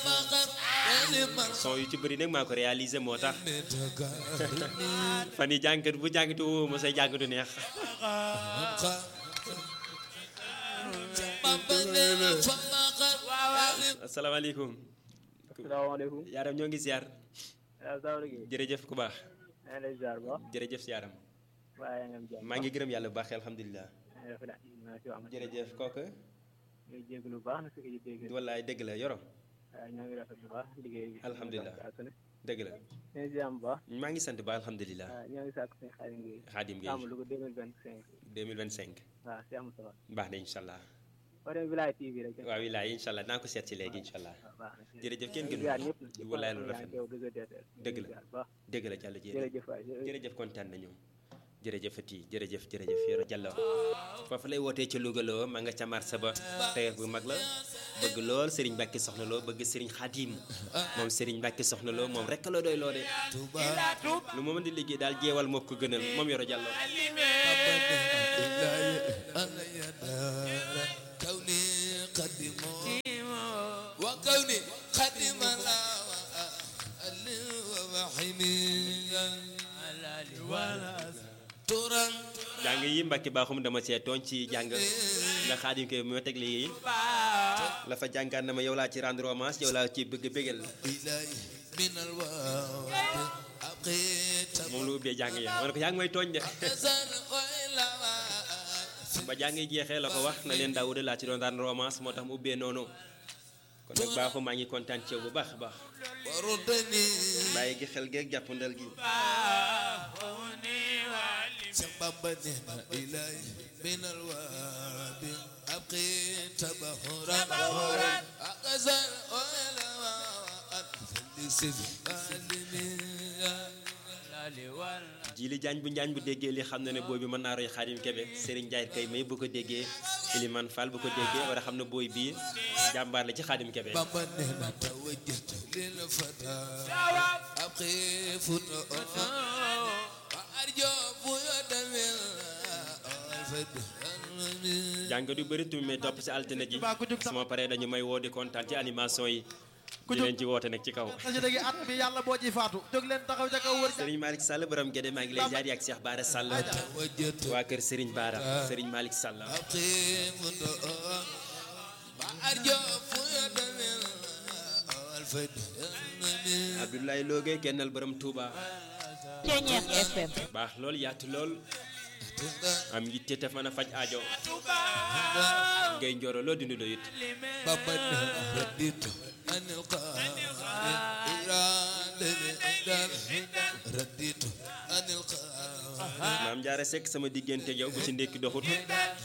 son yu ci bëri nag maa ko réalisé moo tax fan yi jànkat bu jàngatu woo ma say jàngatu neex asalaamaaleykum asalaamaaleykum. yaaram ñoo ngi ziar waaw Sawra Gueye. jërëjëf ku baax maa ngi lay ziar bu baax. jërëjëf si yaaram waaye nga am jàmm. maa ngi gërëm yàlla bu baax alhamdulilah maa ngi rafetlu maa ngi si wax. jërëjëf kooku ñu ngi jégalu bu baax na fi nga dégg. wallaay dëgg la yoro waaw ñoo ngi rafetlu bu baax liggéey bi. Alhamdulilah. saa su ne. dëgg la ñu ngi ziar bu baax. maa ngi sant ba alhamdulilah waaw ñoo ngi sàkk suñu xarit ngi. Xaadim Gueye sàmm lu ko 2025. 2025 waaw si am solo. baax na incha allah boo demee Wilaya TV rek. waaw wilaay incha allah naa ko seet si léegi incha allah waaw baax na. jërëjëf kenn ñu ngi gënu ziar ñëpp nag. wallaay lu rafet yow dëgg la Dëgg la. ziar bu baax. dëgg la jàll jërëjëf jërëjëf waay jërëjëf. jërëjëf kontaan nañu jërëjëfati jërëjëf jërëjëf Yoro Diallo foofu lay wootee ca Louga loo ma nga ca marché ba tey bu mag la bëgg lool Serigne Mbacke soxna loo bëgg Serigne Khadim moom Serigne Mbacke soxna loo moom rek la doy loo de lu mu mën di liggéey daal jeewal moo ko gënal moom Yoro Diallo كوني قدمه وكوني قدم الله وحمي توران jàng yi Mbacke baaxum dama see tooñ ci jàng nga Khadim koy moo teg lii la fa jàngaan na ma yow laa ci rendre hommage yow laa ci bëgg bégal إلهي من الواد أبقيت moom lu ubbee jàng ya ma ne ko yaa ngi may tooñ de أزر وإلى ba jàng yi jeexee la ko wax na leen Daawuda laa ci doon rendre hommage moo tax mu ubbee noonu kon nag baaxum maa ngi kontaan ci yow bu baax a baax وردني bàyyi gi xel geeg jàppandal gi سببني إلهي من الواد أبقيت بحورا أغزر وإلى jili jaañ bu njaañ bu déggee li xam na ne booy bi mën naa roy Xaadim Kebe Serigne Ndiaye kay may bu ko déggee Iliman Fall bu ko déggee war a xam ne booy bii jàmbaar la ci Xaadim Kebe بابا نهنا توجهت للفتى أبقي فتوى وأرجو بيد من الفد jàng du bëri tu mais topp si altine ji sama paree dañu may woo di kontaan ci animation yi di leen ci woote nag ci kaw xasida gi at mi yàlla boo ci faatu jóg leen taxaw ca kaw wër Serigne Malick Sall borom Gédé maa ngi lay jaar ak Cheikh Bara Sall توجهت waa kër Serigne Bara Serigne Malick Sall أبقي فتوى وأرجو بيد من الفد Abdoulaye Loge kennal borom Touba Ceñeex FM baax lool yaatu lool am yitte te mën a faj aajo ngay njooro loo dindi doyut بابا رديت عن القاهر رديت عن القاهر maam jaara sekk sama diggante yow bu ci ndékki doxut